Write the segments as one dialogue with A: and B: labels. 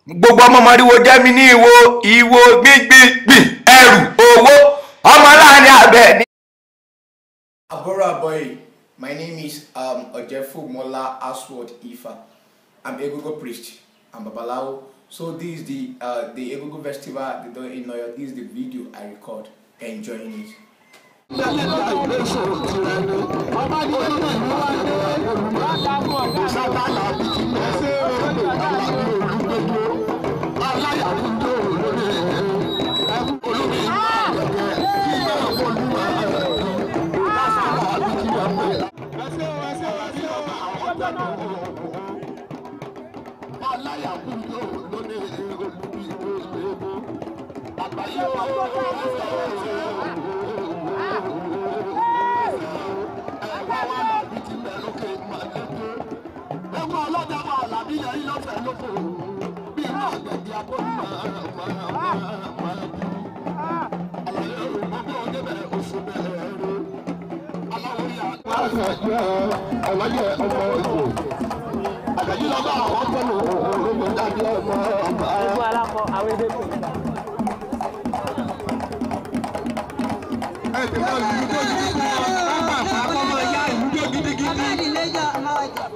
A: gbogbo ọmọ mọ̀ríwo jẹ́ mi ní ìwo ìwo gbígbígbìn ẹrù owó ọmọ láàrin abẹ ní.
B: Abora boy, my name is um, Ojefu Mola Aswad Ifa. I'm Egogo priest. I'm Babalawo. So this is the uh, the Egogo festival they do in Noyo. This is the video I record. Enjoying it.
C: Ẹ̀wọ̀n ọlọ́dà máa làbí yẹn yín lọ́fẹ̀ẹ́ lóko. Bí irú àgbẹ̀dì abọ́ni máa máa máa máa bí. Àlàyé òmùgbọ́ débẹ̀ oṣù bẹ̀rẹ̀ rẹ̀. Aláwọ̀ yà. Àlàyé ọmọ ìgbò. Àgbẹ̀dì lọ́ba àwọn fẹ́lẹ̀ olóògbé dàbí ọmọ ọmọ.
D: Gbogbo alákọ àwọn èdè tó.
C: Ẹ ti máa lù ú tó yìí fún ọ. Bàbá àpapọ̀ máa yá ìlú tó gidigidi.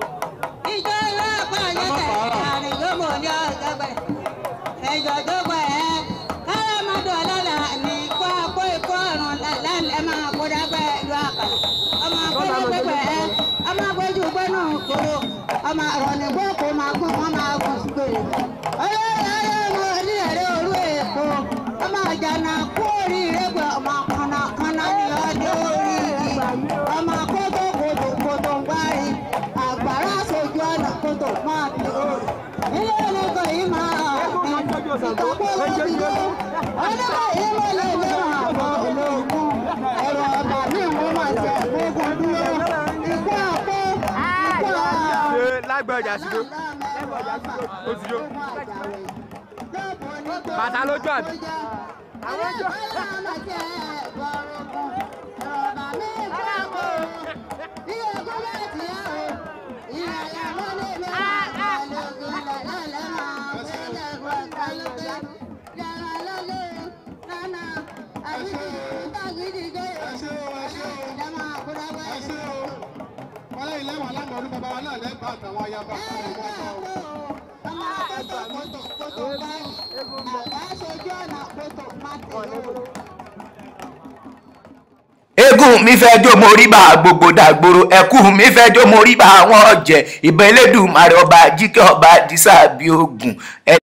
E: ọmọ àwọn ònìbó kò máa kún wọn máa kún sípèrè olórí ayé ọmọ ní èrè òru èkó ọmọ àjànà kú oríire gbọ ọmọ kànnà kànnà ní ọjọ́ oríire ọmọ kótó kòtò kòtò ń gbárí àgbàrá sojú ọ̀nà kòtò máa fi òòrùn ilé olóko yìí máa ọ̀pìn ìkàkó lóbi ló ọlọ́kọ̀ yìí mo lè lé wọn àbọ̀ ológun ẹ̀rọ ọba mi wọ́n máa tẹ̀ gbógun dúró ikú àpò ikú àpò
D: ṣe lágbẹ̀ọ́jà sí ló. Ó ti jó. Bàtà lójú àbí?
E: Àwọn ọjọ́.
C: Wọ́n lẹ́yìn lẹ́wọ̀n alámọ̀ ọdún bàbá wa náà lẹ́gbàá àtàwọn ayaba àtàwọn ọmọ ọmọ.
A: eégún mi fẹ́ jó mo rí bá gbogbo dàgbòrò ẹkú mi fẹ́ jó mo rí bá àwọn ọ̀jẹ̀ ìbọn elédùnmarè ọba jíkẹ́ ọba dísà bíi ogun.